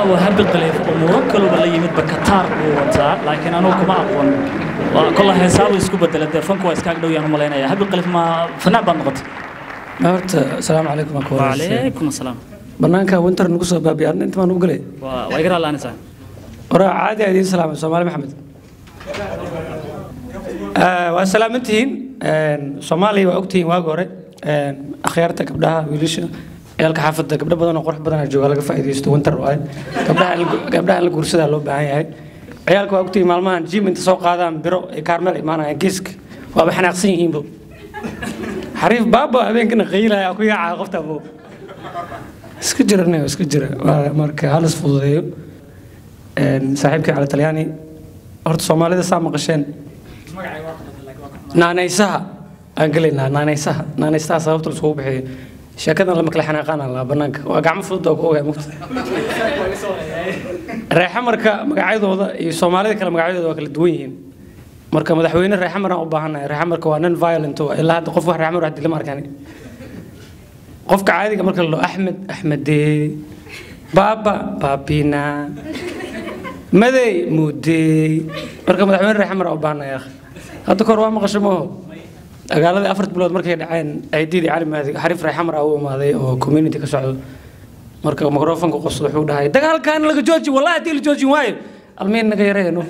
uu habi qaleef umuuro kaleba la yimidba kataar uu wataa laakiin anugu kuma aqoon Waa- kolla heesaabu isku bedela dee fanku waa iskaaga dhow yaan u malaynaya habi qaleef ma fanaac baad noqotay horta asalaamu calaykum waa kuwa wacalaykum asalaam banaanka winter nagu soo baabiya arna inta maan ugu galay waa waa iga raallanaysaa waraa caadi aa idiin salaamay soomaali maxamed Ah, waa salaamantihiin soomaaliya waa ogtihiin waagi hore akhyaarta gabdhaha wiilasha ciyaalka xaafadda gabdho badan oo qurux badan jooga laga faa'iidaysto winter waaye gabdhaha in la- gabdhaha in la guursadaa loo baahan yahay ciyaalka waa ogtihiin maalmahan jim inta soo qaadaan biro ay kaarmeel imaanayaan geeska waaba xanaaqsan yihiinbo xariif baaba habeenkana qaylaya ku yaacaa qofta bo iska jira nin iska jira Waa marka halis fududeeyo Een, saaxiibkay cali talyaani horta soomaalida saa maqasheen naanaysaha aan gelaynaa naanaysaha naanaysaha sababta laisugu bixiyo sheekadan lama kala xanaaqaan laa banaanka waa gacmo fudud oo ku ogaa mugta reexamarka magacyadooda iyo soomaalida kale magacyadooda waa kala duwan yihiin marka madaxweyne reexamar aan u baahannahay reexamarka waa non violent waa ilaa hadda qof wax reexamar wax dila ma arkaan qofka caadiga marka la dhaho axmed axmedee baaba baabina madey mudey marka madaxweyne reexamar aan u baahannahay akh hadda kahor waa maqasho maaho dagaaladii afarta bilood markay dhaceen ciididii cali maadi xariif reexamar aa u imaaday oo community ka socdo marka microfonka qoslo wuxuu dhahay dagaalkan laga jooji wallahi haddii la joojin waayo almiin naga yareeno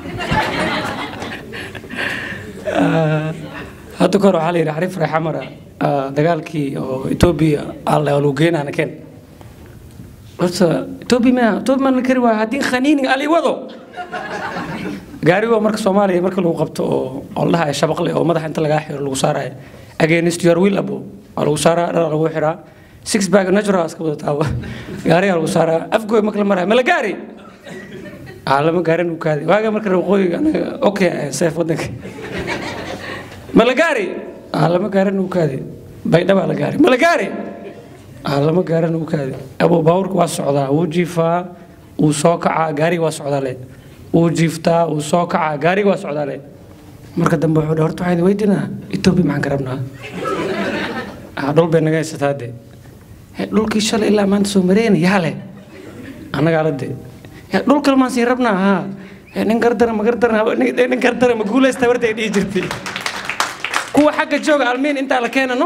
hadda kahor waxaa la yidhi xariif reexamara dagaalkii oo etoobiya alla lagu geenaana keen horta etoobiya ma etoobiya ma kari waaya haddii khaniini ali wado gaarigo marka soomaaliya marka lagu qabto oo oo la dhahayo shabaqle oo madaxa inta lagaa xiro lagu saarayo against your will abo waa lagu saaraa dhar lagu xiraa six bag natural iska wadataaba gaarigaa lagu saaraa afgooy marka la marayo ma la gaari aa lama gaarin uu kaadi waaga marka waqooyiga anaga okay seef wadanka ma la gaari aa lama gaarin uu kaadi baydhabaa la gaari ma la gaari aa lama gaarin uu kaadi abo baawurka waa socdaa wuu jiifaa wuu soo kacaa gaariga waa socdaa le wuu jiiftaa wuu soo kacaa gaariga waa socdaa le marka dambe wuxuu dhahay horta waxaan idin weydiinaa etoobiya maxaan ka rabnaa aa dhul bay naga haysataa de "Hee, dhulkii shalay ilaa maanta soo mareyna yaa le annagaa la de "Hee, dhul kale maan sii rabnaa haa "Hee, nin gardara ma gardara nin nin gardara ma guulaysta warta ay dhihi jirtay kuwa xagga jooga almiin intaa la keenano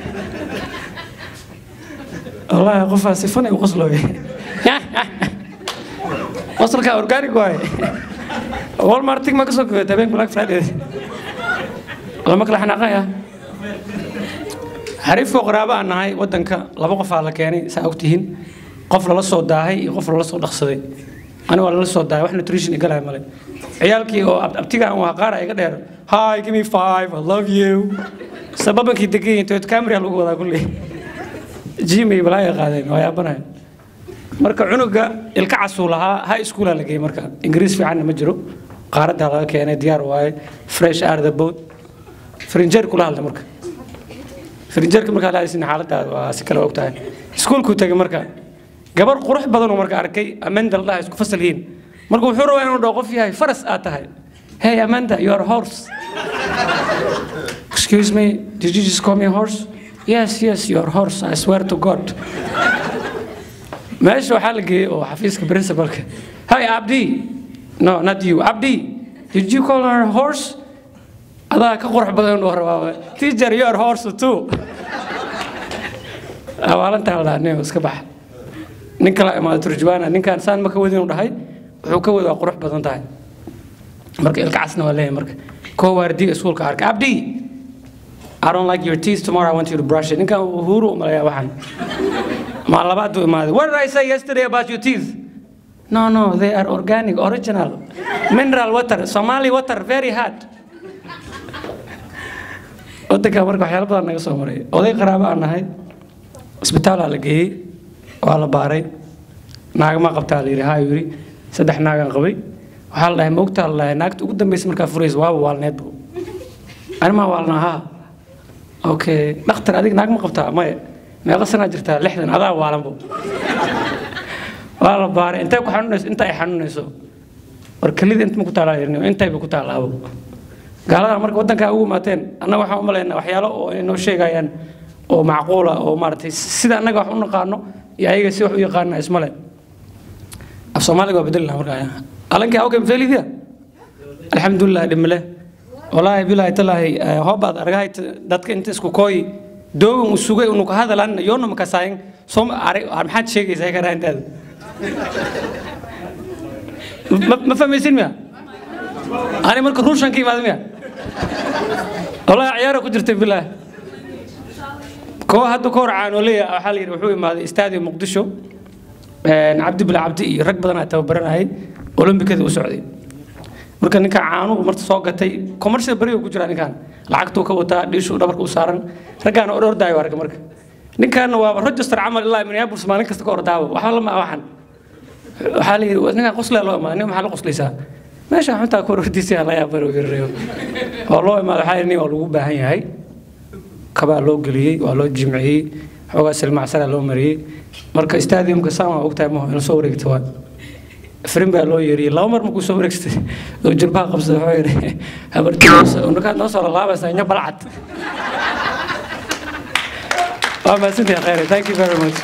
wallaahi qofaa sifanay u qoslooye qosolka organic waaye walmartig ma ka soo goyata habeen black friday lama kala xanaaqaya xariifkoo qaraabo aan nahay wadanka laba qofaa la keenay saa ogtihiin qof lala soo daahay iyo qof lala soo dhaqsaday ani waa lala soo daahay wax nutrition igalaya male ciyaalkii oo ab- abtiga aan waa qaara iga dheer hi give me five i love you sababankii degan toyot camera lagu wadaa kulley jimay balaaga qaadeen waa yaabanahay marka cunuga ilka casuu lahaa high schoola la geeyey marka ingiriis fiicanna ma jiro qaaradda laga keenay diyaar waaye fresh air the boat frinjeer kula hadlay marka frinjeerka markaa la hadlaysin xaaladaada waa si kale og tahay iskuulkuu tegay marka gabar qurux badan oo marka arkay amanda la dhahay isku fasal yihiin marka wuxuu rabaa inuu dhaho qof yahay faras aad tahay hey amanda you are a horse excuse me did you just call me a horse yes yes you are a horse i swear to god meesha waxaa la geeyey oo xafiiska principalka hi abdi no not you abdi did you call her a horse adaa ka qurux badan inuu rabaa teacher you are horse too awaalantaa la dhaha iska bax nin kala imaado turjubaana ninkaan saan ma ka wadin u dhahay wuxuu ka wadi waa qurux badan tahay marka ilka casna waa leeyahay marka koo waardiga iskuulka arka abdi I don't like your teeth tomorrow I want you to brush it ninkaan uhuru umaleeyaa waxaan ma labaad buu imaaday what did I say yesterday about your teeth no no they are organic original mineral water Somali water very hard wadanka marka waxyaalo badan naga soo maray oday qaraabo aan nahay isbitaalaa la geeyey waa la baaray naagama qabtaa la yidhi haa yidhi saddex naagaan qabay waxaa la dhahay ma ogtaa la dhahay naagta ugu dambeysa markaa furaysa waaba waalneedbu animaa waalnaa haa okay dhakhtar adig naag ma qabtaa maya meeqa sanaa jirtaa lixdan adaa waalanbo waa la baaray intay ku xanuunayso inta ay xanuunayso war kelida inta ma ku taalaa yirni intayba ku taalaabo gaalada marka wadankaa ugu imaateen annaga waxaan u malaynaa waxyaalo oo ay noo sheegayaan oo macquula oo maaragtay sida annaga wax u naqaano iyo ayaga si wax u yaqaana ismale af soomaaliga waa bedeli lahaa markaa alankii awkay mafeelidiya alxamdulilah dhimale walaahi bilaahi talaahi hoobaad argahay dadka inta isku kooyi doogan u sugay unu ka hadalan yoona makasaayin soom maxaad sheegaysaa karaa intaada ma fahmaysin miya ani marka ruushan ka imaada miya والله عياره ku jirtay bilah koo hadda ka hor caanoleya waxaa la yidhi wuxuu imaaday istaadiyo muqdisho cabdi bila cabdi iyo rag badan aa tababaranayay olombikada u socday marka ninka caanuhu marta soo gatay commercial beriga ku jira ninkan lacagtuu ka wataa dhiishuu dhabarka u saaran raggaana ordaayo arka marka ninkaana waa register camal ilaa minneapolis maalin kasta ka ordaaba waxba lama waxan waxaa la yidhi ninkan qoslaa loo imaaday nin maxaa la qoslaysaa meesha xuntaa ku ordiisa la yaabaro yarayo oo loo imaado waxaa yidhi nin waa lagu baahan yahay kabaa loo geliyey waa loo jimciyey xoogaa silmacsara loo mariyey marka stadiumka saan waa ogtahay maho in soo wareegta waa frin baa loo yeeriyey laba mar markuu soo wareegstay oo jilbaha qabsaday wuxuu yidhi habartimarkaad noo soo laalaabaysaa inya balcad waa mahadsantahay khayre thank you very much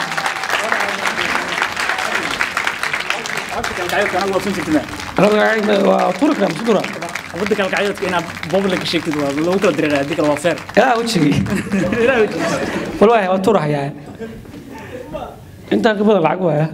waa turi karaa masudura wadda kale kacyadka inaad public sheegtid waa loogu kala direeraa haddii kale waa fair yaa wejigii walaahi waa turahayaa intaan ka badan lacag waaya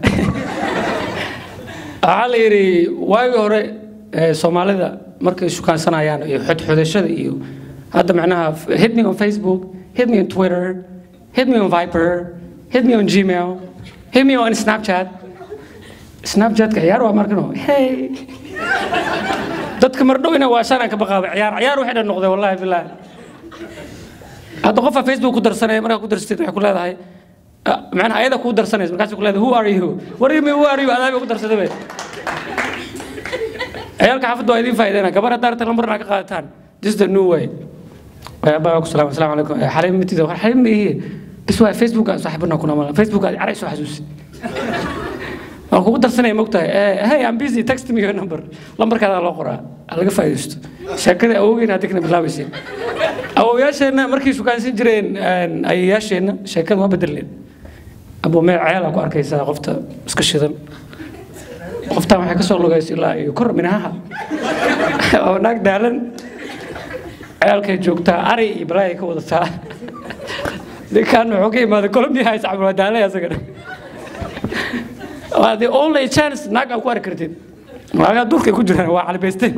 waxaa la yidhi waagii hore soomaalida markay shukaansanayaan iyo xodxodashada iyo hadda macnaha hit me on facebook hit me on twitter hit me on viper hit me on gmail hit me on snapchat snapchatka ciyaar waa markano hey dadka mardhow ina waa shanaan ka baqaaba ciyaar ciyaar waxay dhan noqday wallahi bilaahi hadda qofaa facebook ku darsanaya markaa ku darsatid waxay ku leedahay macnaha ayada kuu darsanaysa markaas ku leedahay who are you what do you mean who are you adaa bay ku darsaday bay ciyaalka xaafadda waa idiin faa'iideyna gabar haddaa rabta lambar inaa ka qaadataan this is the new way baa ku salaam asalaamu calaykum xaliim mitida war xaliim ma ihi bis waa facebook aan saaxiibana kuna mala facebook aad caray soo xasuusi waan kugu darsanaya mogtahay hey I'm busy text me your number lambarkaadaa loo qoraa laga faa'iidaysto sheekada awowgeena haddii kana bilaabaysa awowayaasheenna markay shukaansan jireen ayayaasheenna sheekada ma bedeleen abo meel ceelaa ku arkaysaa qofta iska shidan qoftaan waxay ka soo lugaysa ilaa iyo kor minahaha oo naag daalan ceelkay joogtaa ari iyo balaayay ka wadataa ninkaan wuxuu ka imaaday colombia hays cabdulaa daalay asagana waa the only chance naag aad ku arki kartid waagaa durkay ku jiraan waa calibaysteen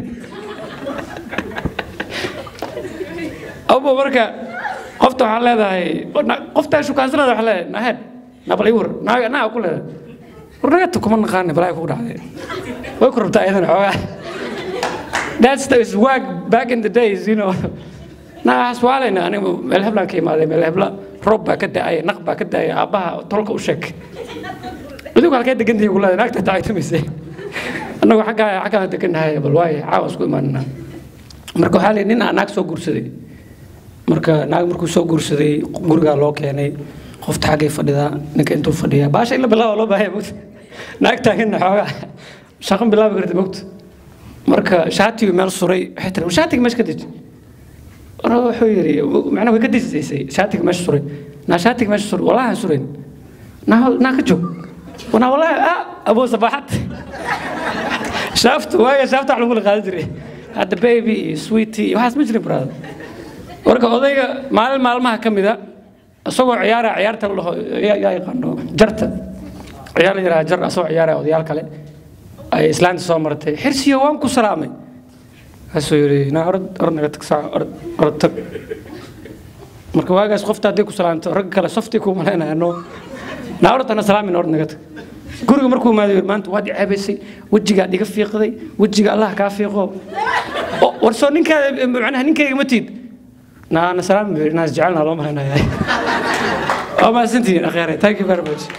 abo marka qofta waxaa leedahay qoftaa shukaansanada waxaa leedahay nahed nabal ii war naaga naa ku leedahay war nagata kuma naqaani balaa kugu dhacday way ku rabtaa ayadana xoogaa that's the swag back in the days you know naa haswaalayna anigu meel heblaan ka imaaday meel hebla roob baa ka da-ay naq baa ka da-ay aabbaha tolka u sheeg adigu halkee degantihi ku leedahay naagta tacaytumayse annagu xaggaa xaggaan degannahay bal waaye caawa isku imaanina marka waxaa leeyahay nin aa naag soo guursaday marka naag markuu soo guursaday gurigaa loo keenay qofta xaggay fadhidaa ninka intuu fadhiyaa baasha in la bilaaba loo baahaya mogta naag taaganna xoogaa shaqan bilaabi karta mogta marka shaatigu meel suray waxay tiri shaatiga meesha ka deji wuxuu yidhi macnaha way ka dejisaysay shaatiga meesha suray naa shaatiga meesha suray walahan surayn naa naa ka joog wana walahi ah abuu sabaxad shaaftu waaga shaafta wax lagu la qaadan jiray hadda baby iyo sweetie iyo waxaas ma jirin brother marka odayga maalin maalmaha ka mida isagoo ciyaara ciyaarta la dhaho yaa yaqaano jarta ciyaar la yidhaha jar asagoo ciyaaraya odayaal kale ay islaanta soo martay xirsiyo waan ku salaamay kaasuu yidhi naa orod orod naga tag saa orod orod tag marka waagaas qofta haddii ku salaanto ragga kale softii kuu malaynaya no naa orod ana salaamin orod naga tag guriga markuu imaado yidhi maanta waad ceebaysay wejigaad iga fiiqday wejiga allah kaa fiiqo war soo ninkaada macnaha ninkayga ma tiid naana salaam buu naas jecelna loo malaynaya waa mahadsantihiin akheere thank you very much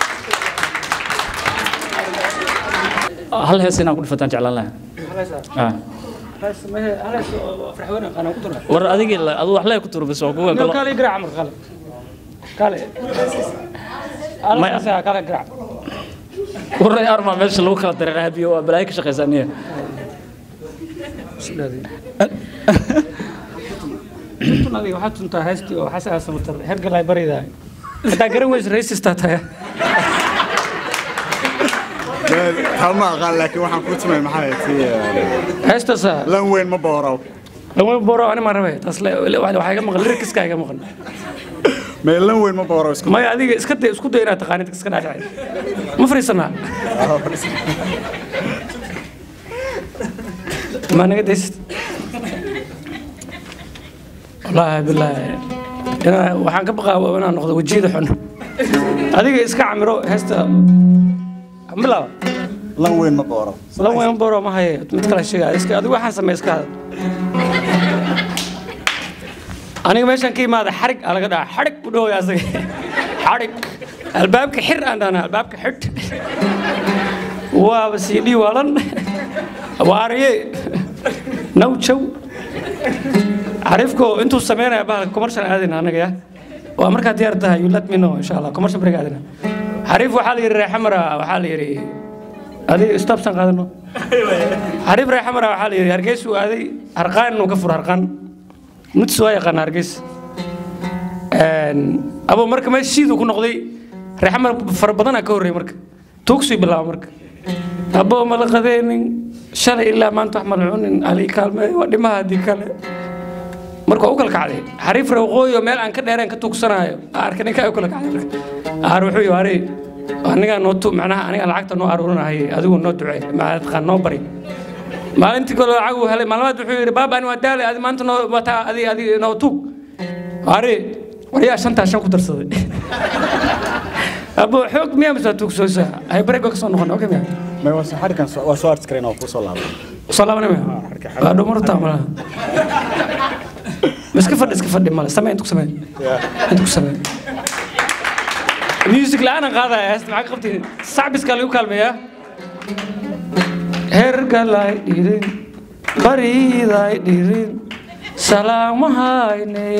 hal hees inaan ku dhifataan jeclaan lahaa war adigii adu wax lee ku turbis oo kuwa kalo kale garaac mar kale kale Maya. kale garaac waray arma meesha lagu kala dareeray habiyo waa balaayo ka shaqaysaniya tun adiga waxaad tuntaa heestii oo xas aa samatar hergalay barida haddaa garan weysa raysistaa tahay taa ma aqaan laakiin waxaan kuu tumay maxay tii heestaasa lan weyn ma boorow lama boro ani ma rabe taas le- le- waxaa iga maqan lirkiska iga maqan may lan weyn ma boorow isku maya adiga iska day isku day inaad taqaanid iska dhaadhacay ma fariisanaa ma naga daysid wallaahi bilaahi inaa waxaan ka baqaa waa inaan noqdo wejiyada xun adiga iska camiro heesta bilaaba lan weyn ma boorow lan weyn boro ma haye mid kale sheega iska adigu waxaan samey iska hadal aniga meeshaan ka imaada xarig aa laga dhaca xarig u dhawaya asaga xarig albaabka xir aan dhahna albaabka xidh waaba sii dhii waalan waariye nawjow xariifko intuu sameynaya bahalka commercial aadayna anaga ya waa markaa diyaar tahay you let me know insha allah commercial break aadayna xariif waxaa la yidhi reexamara waxaa la yidhi adiga stopsan qaadano xariif reexamara waxaa la yidhi hargeysa uu aaday harqaan inuu ka furo harqaan mudis waa yaqaana hargeysa abo marka meesha shiiduu ku noqday reexamar fara badanaa ka horreeyay marka tuugsuu bilaaba marka abo mala qadeenin shalay ilaa maanta wax mala cunin ali kaalme waa dhimaha haddii kale marka waa u kala kacday xariif reeqooyo meel aan ka dheereen ka tuugsanaayo arka ninkaa u kala kacday marka aar wuxuu yii ari anigaa noo tu macnaha anigaa lacagta noo aruurinahay adigu noo ducee maadqaan noo bari maalintii kale lacag uu helay maalmaad wuxuu yidhi baaba ani waa daalay adi maanta noo wataa adi adi noo tuug ari waryaa shantaa shan ku darsaday abo xoog miyaa masaa tuugsooysa hay bareeg baa ka soo noqon okay miya may waa xarikan waa soo arti kareen oo kuu soo laabay soo laabanay miya waa dhumartaa malaha ma iska fadhi iska fadhi male samee intu ku samee intu ku samee music la'aanan qaadaya heesta maxaa ka qabtiin sacbiskaa lagu kaalmeeyaa hergalay dhirin bariday dhirin salaamahayne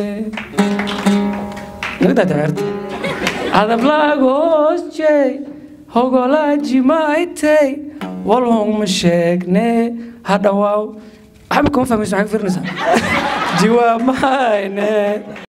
nagdaa dameerta adablaagosjey hogolaajimaaytay walhong ma sheegne hadhawaaw waxba kama fahmaysa maxaa ka firinaysaa jiwaamahayne